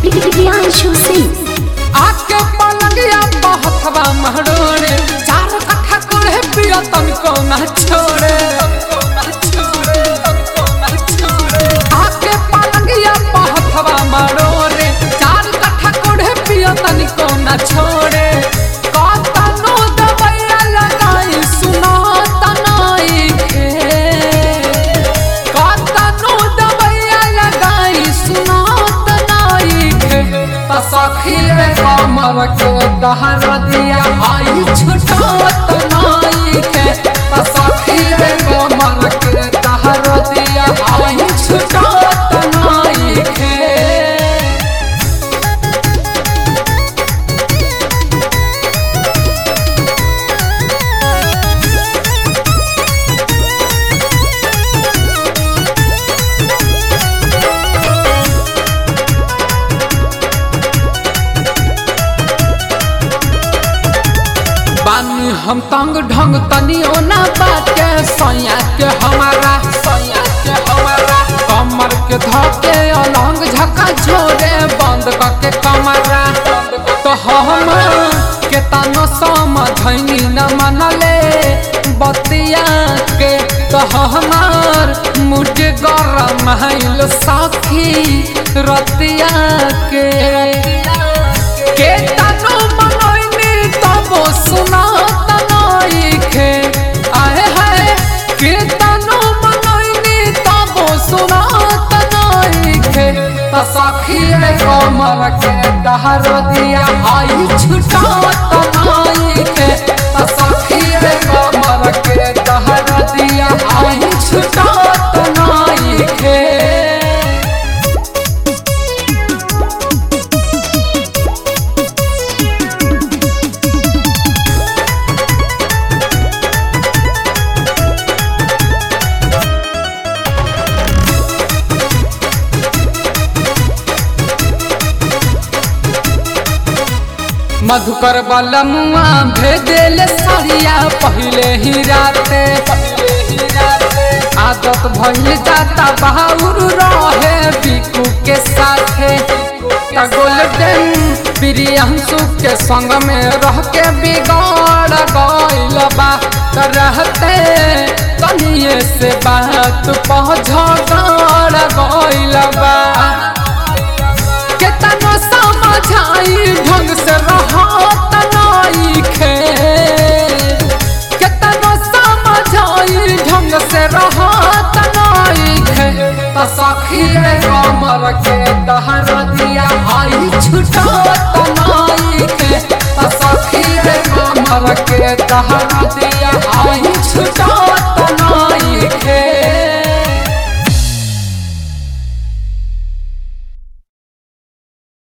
प्रियांशु सिंह आके पलंगिया बहथवा महरोड़े चार कट्ठा करे पिया तनको ना छोड़े आके पलंगिया बहथवा महरोड़े चार कट्ठा करे पिया तनको ना छोड़े कतनो दबैया लगाई सुना तनाई के कतनो दबैया लगाई सुना तनाई के त सखी रे कमर के दहर दिया आई छुटा तनाई के त सखी रे कमर के दहर दिया आई छुटा तनाई के बानी हम तंग ढंग तनियो ना बाटे सैया के हमारा सैया के हमारा कमर के धके अलंग झका छोड़े बंद करके कमरा तो हम के तनो समझनी न मनले बतिया के तो हमार मुझ गरम हैल सखी रतिया के के तनो मनोइनी तबो सुना तनाई खे आए है के तनो मनोइनी तबो सुना तनाई खे त सखी रे कमर के दहर दिया आई छुटा तनाई खे त सखी रे कमर के दहर दिया आई छुटा तनाई खे मधुकर बलमुआ भेदेल सरिया पहले ही राते आदत भइल जाता बहाउर रहे बिकू के साथे त गोल्डन प्रियांशु के संग में रह के बिगड़ गइल बा त रहते तनिए से बात पहुँच गइल बा केतनो समझाई ढंग से रहत नाई खे केतनो समझाई ढंग से रहत नाई खे त सखी रे कमर के दहर दिया आई छुटा तनाई खे त सखी रे कमर के दहर दिया